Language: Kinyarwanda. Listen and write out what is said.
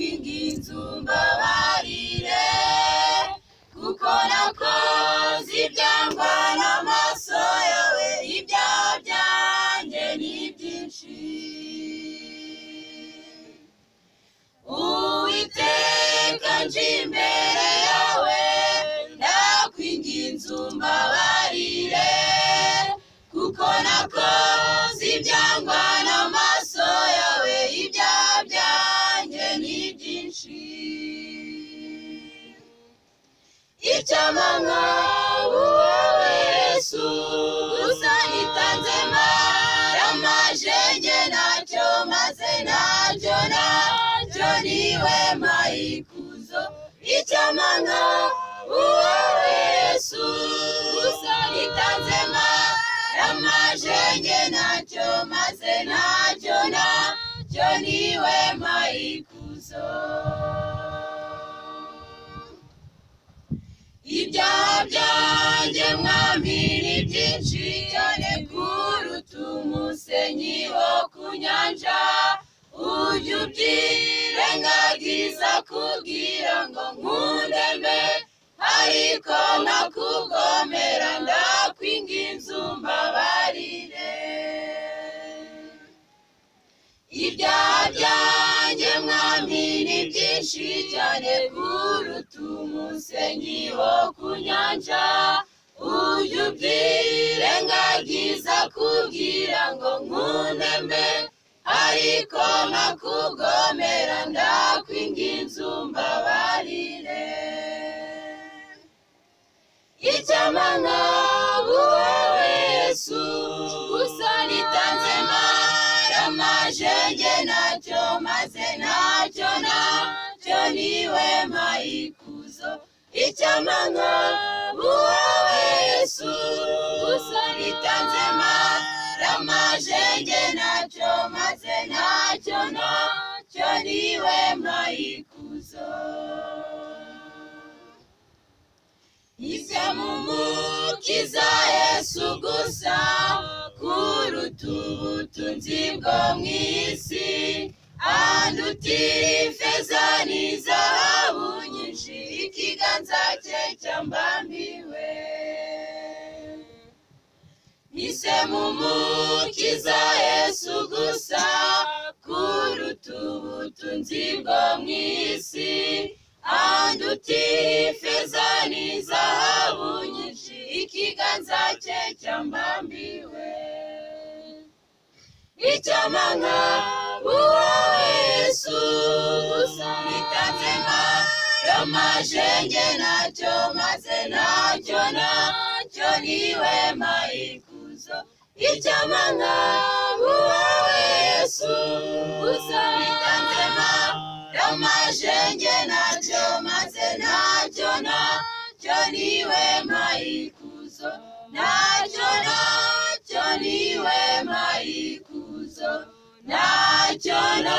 inzu mbabarire kuko nakoze ibyangwa n'amaso yawe ibyaha byanjye ni byinshi uwiteka nje imbere yawe ndakwinginze umbabarire kuko nakoze ibyangwa n'amaso yawe ibyaha byanjye ni byinshi icyamamwa wowe yesu gusa nitanze maramaje nge nacyo maze nacyo nacyo niwe mayikuzo icyamamwa wowe yesu gusa nitanze maramaje nge nacyo maze nacyo nacyo niwe mayikuzo ibyaha byanjye mwami ni byinshi cyane kuruta umusenyi wo ku nyanja ujya ubyirengagiza kugira ngo nkundeme ariko nkakugomera ndakwinginze umbabarire ibyaha byanjye mwami ni byinshi cyane kuruta umusenyi wo ku nyanja ujya ubyirengagiza kugira ngo nkunde mbe ariko nkakugomera ndakwinginze umbabarire icyamana wowe yesu gusa nitanze maramaje nge nacyo maze nacyo nacyo niwe mayikuzo icyamana wowe yesu gusa nitanze maramaje nge nacyo maze nacyo nacyo niwe mayikuzo ibyamumukiza yesu gusa kuruta ubutunzi bwo mu isi andutira ifeza n'izahabu nyinshi ikiganza cye cyambambiwe ise mumukiza yesu gusa kuruta ubutunzi bwo mu isi andutira ifeza n'izahabu nyinshi ikiganza cye cyambambiwe icyamanga uwawe yesu gusa nitanze maromajenge nacyo maze nacyo nacyo niwe mayikuzo icyamanga uwawe yesu gusa nitanze maromajenge nacyo maze nacyo nacyo niwe mayikuzo nacyo nacyo niwe mayikuzo nacyo nacyo